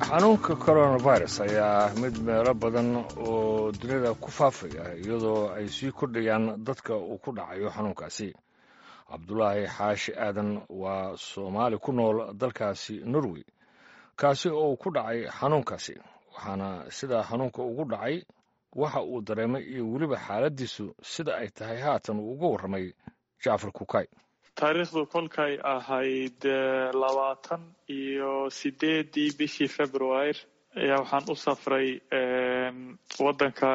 xanuunka coronavirus ayaa mid meelo badan oo dunida ku faafaya iyadoo ay sii kordhayaan dadka uu ku dhacayo xanuunkaasi cabdulaahi xaashi aadan waa soomaali ku nool dalkaasi norway kaasi oo uu ku dhacay xanuunkaasi waxaana sidaa xanuunka ugu dhacay waxa uu dareemay iyo weliba xaaladdiisu sida ay tahay haatan uu uga warramay jacfar kukay taariikhdu kolkay ahayd labaatan iyo sideedii bishii februar ayaa waxaan u safray waddanka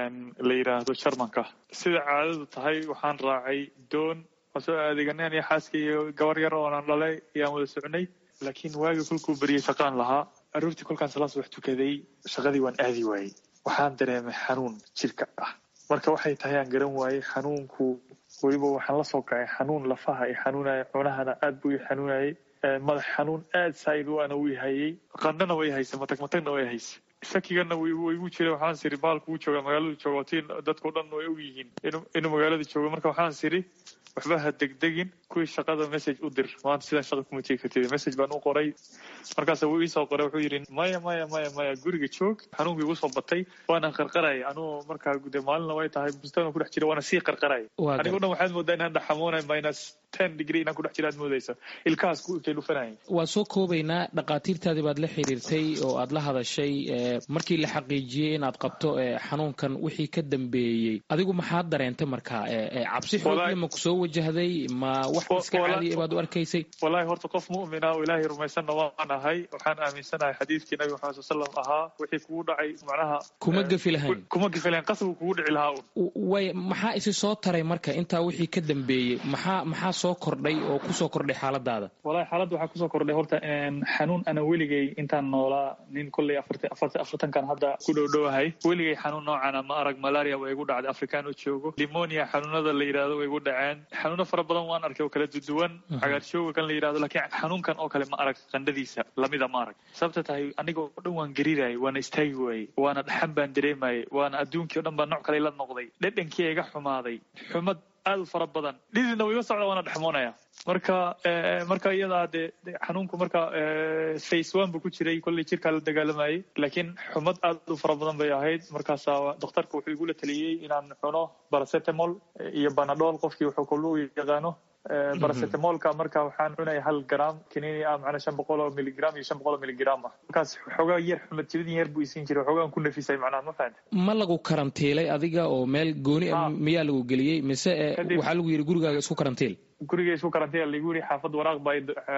la yidhaahdo jarmanka sida caadadu tahay waxaan raacay doon waan soo adeeganeen iyo xaaska iyo gabar yar oonan dhalay ayaan wada socnay laakiin waagii kolkuu beriyey shaqaan lahaa aroortii kolkaan salaas wax tukaday shaqadii waan aadi waayey waxaan dareemay xanuun jirka ah marka waxay tahay aan garan waayey xanuunku weliba waxaan la soo kacay xanuun lafaha i xanuunaya cunahana aad buu i xanuunayay madax xanuun aad saaid u ana uu hayay qandhana way haysa matag matagna way haysa shakigana waygu jira waxaan siri baalku u jooga magaaladu jooga tiin dadkao dhan way og yihiin inuu magaalada joogo marka waxaan siri waxba ha degdegin kuwii shaqada message u dir maanta sidaan shaqa kuma tegi kartid message baan u qoray markaas wuu iisoo qoray wuxuu yidhi maya maya maya maya guriga joog xanuunkii igu soo batay waana qarqaraya anugu markaa de maalina way tahay bustaan ku dhex jira waana sii qarqaraya anigo dhan waxaad moodaa inaan dhaxamoonay minus ten degree inaan ku dhex jira aad moodaysa ilkahaas ku ikay dhufanayay waan soo koobaynaa dhakhaatiirtaadii baad la xiriirtay oo aad la hadashay markii la xaqiijiyey inaad qabto xanuunkan wixii ka dambeeyey adigu maxaad dareentay markaa cabsi xoogle ma kusoo wajahday ma wax iska caadiya baad u arkaysay wallahi horta qof mu'mina oo ilaahay rumaysanna waan ahay waxaan aaminsanahay xadiidkii nabi maxamed sal slam ahaa wixii kugu dhacay macnaha kuma gefi lahayn kuma gefi lahayn qasabku kugu dhici lahaa un way maxaa isi soo taray marka intaa wixii ka dambeeyey maxaa maxaa soo kordhay oo kusoo kordhay xaaladaada wallahi xaaladda waxaa kusoo kordhay horta xanuun ana weligay intaan noolaa nin kolley afartankan hadda ku dhowdhowahay weligay xanuun noocana ma arag malaria waa igu dhacday afrikaan oo joogo limonia xanuunada la yidhahdo way igu dhaceen xanuuno fara badan waan arkay oo kala duduwan cagaarshooga kan la yidhahdo lakiin xanuunkan oo kale ma arag qandhadiisa lamida ma arag sababta tahay aniga oo dhan waan gariirayay waana istaagi waayey waana dhaxan baan dareemayay waana adduunkii o dhan baa nooc kale la noqday dhedhankii iga xumaaday xumad aad u fara badan dhididna waiga socda waana dhexmoonaya marka marka iyadaa dee xanuunku marka face one buu ku jiray kolley jirkaa la dagaalamayay laakiin xumad aad u fara badan bay ahayd markaasa dokhtarka wuxuu igula taliyey inaan cuno baracetamol iyo banadol qofkii wuxuu kollu yaqaano baracetamolka marka waxaan cunaya hal gram kiniini ah macnaa shan boqol oo miligram iyo shan boqol oo miligram ah markaas xoogaa yar xumad jibidin yar buu isiin jiray xoogaan ku nafisay macnaha ma fahanta ma lagu karantiilay adiga oo meel gooni ah miyaa lagu geliyey mise waxaa lagu yidhi gurigaaga isku karantiil guriga isku karantiil lagu yidhi xaafad waraaq baa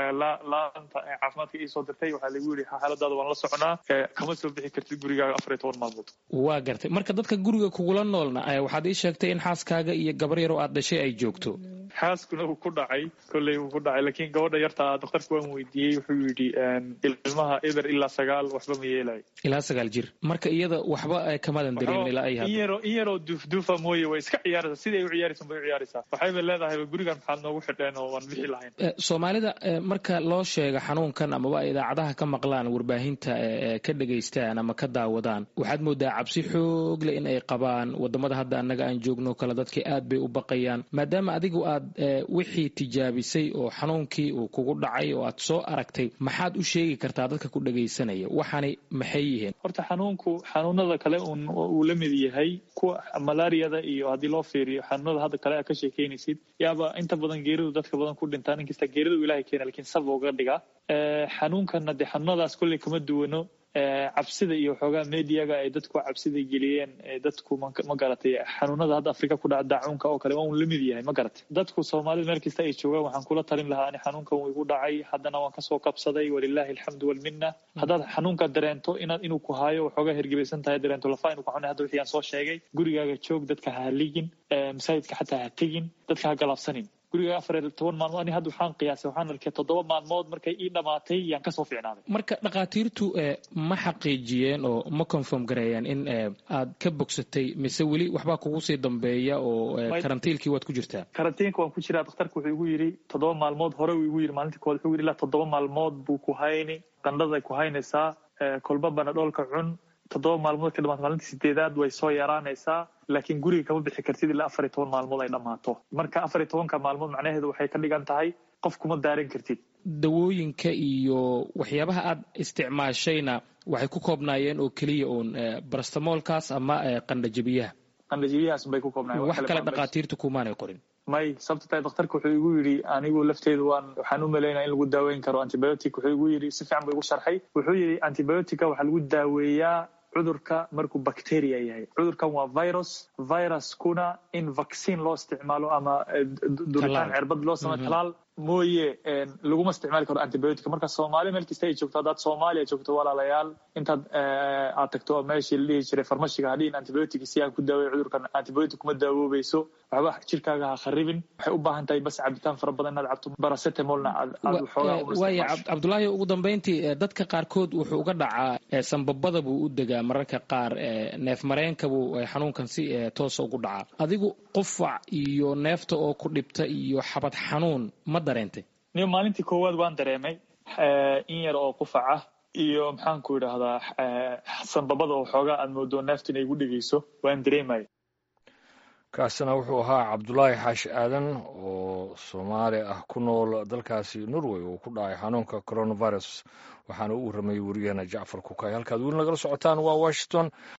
laanta caafimaadka ii soo dirtay waxaa lagu yidhi xaaladaada waan la soconaa kama soo bixi kartid gurigaaga afar iyo toban maalmood waa gartay marka dadka guriga kugula noolna waxaad ii sheegtay in xaaskaaga iyo gabar yar oo aad dhashay ay joogto xaaskuna uu ku dhacay kolley uu ku dhacay laakiin gabadha yarta daktarka waan weydiiyey wuxuu yidhi ilmaha eber ilaa sagaal waxba ma yeelayo ilaa sagaal jir marka iyada waxba kamadan dareemin ilaa ay hadda in yaroo duufduufa mooye way iska ciyaaraysaa siday u ciyaaraysan bay u ciyaaraysaa waxayba leedahay gurigan maxaad noogu xidheen oo waan bixi lahayn soomaalida marka loo sheega xanuunkan amaba ay idaacadaha ka maqlaan warbaahinta ka dhegaystaan ama ka daawadaan waxaad moodaa cabsi xoogle in ay qabaan wadamada hadda annaga aan joogno kale dadkii aad bay u baqayaan maadaama adigu aad wixii tijaabisay oo xanuunkii uu kugu dhacay oo aad soo aragtay maxaad u sheegi kartaa dadka ku dhegaysanaya waxaanay maxay yihiin horta xanuunku xanuunada kale uu la mid yahay kuwa malaariyada iyo haddii loo fiiriyo xanuunada hadda kale a ka sheekeynaysid yaaba inta badan geeridu dadka badan ku dhintaan inkasta geeridu ilahay keena lakiin sab uga dhigaa xanuunkana dee xanuunadaas kolley kama duwano cabsida iyo xoogaa mediaga ay dadku cabsida geliyeen dadku ma garatay xanuunada hadda afrika ku dhaca daacuunka oo kale waa un lamid yahay ma garatay dadku soomaalida meel kasta ay joogaan waxaan kula talin lahaa ani xanuunkan wuu igu dhacay haddana waan kasoo kabsaday walilahi alxamdu walmina haddaad xanuunka dareento inaad inuu ku haayo waxoogaa hergebaysan tahay dareento lafa inuu ku xunay hadda wixii aan soo sheegay gurigaaga joog dadka ha haligin masaajidka xataa ha tegin dadka ha galaabsanin guriga afar iyo toban maalmood ani hadda waxaan qiyaasay waxaan arkay toddoba maalmood markay ii dhamaatay yaan kasoo fiicnaaday marka dhakhaatiirtu ma xaqiijiyeen oo ma confirm gareeyaan in aad ka bogsatay mise weli waxbaa kugu sii dambeeya oo karantiilkii waad ku jirtaa karantiinka waan ku jiraa dhakhtarka wuxuu igu yidhi toddoba maalmood hore uu igu yidhi maalintii kood wuxuu yidhi ilaa toddoba maalmood buu ku hayni qandhaday ku haynaysaa kolba banadhoolka cun toddoba maalmood ka dhamaata maalintii sideedaad way soo yaraanaysaa laakiin guriga kama bixi kartid ilaa afar iyo toban maalmood ay dhammaato marka afar iyo tobanka maalmood macnaheedu waxay ka dhigan tahay qof kuma daaran kartid dawooyinka iyo waxyaabaha aad isticmaashayna waxay ku koobnaayeen oo keliya uun barastamoolkaas ama qandhajabiyaha qandhajabiyahaas bay ku koobnaayeen wax kale dhakhaatiirtu kumaanay qorin may sababta tahay dhakhtarka wuxuu igu yidhi anigu lafteedu waan waxaan u malaynaya in lagu daaweyn karo antibiotic wuxuu igu yidhi si fiican buu igu sharxay wuxuu yidhi antibiotica waxaa lagu daaweeyaa cudurka markuu bacteria yahay cudurkan waa virus viruskuna in vaccine loo isticmaalo ama duritaan cirbad loo sameyo talaal mooye laguma isticmaali karo antibiotic marka soomaali meel kasta ay joogto haddaad soomaaliya joogto walaalayaal intaad aad tagto meeshii la dhihi jiray farmashiga hadhiin antibiotic si aan ku daaweeyo cudurkan antibiotic kuma daawoobayso waxba jirkaaga ha kharibin waxay u baahan tahay bas cabitaan fara badan inaad cabto baracetamolna aad waaya cabdulaahi ugu dambeyntii dadka qaarkood wuxuu uga dhacaa sambabada buu u degaa mararka qaar neef mareenka buu xanuunkan si toosa ugu dhacaa adigu qufac iyo neefta oo ku dhibta iyo xabad xanuun ma dareentay niyo maalintii koowaad waan dareemay in yar oo qufac ah iyo maxaanku idhaahdaa sambabada oo xoogaa aad moodo neefta inay igu dhegeyso waan dareemaya kaasina wuxuu ahaa cabdulaahi xaashi aadan oo soomaali ah ku nool dalkaasi norway oo ku dhacay xanuunka coronavirus waxaana u warramayay wariyaheena jacfar kukay halkaad weli nagala socotaan waa washington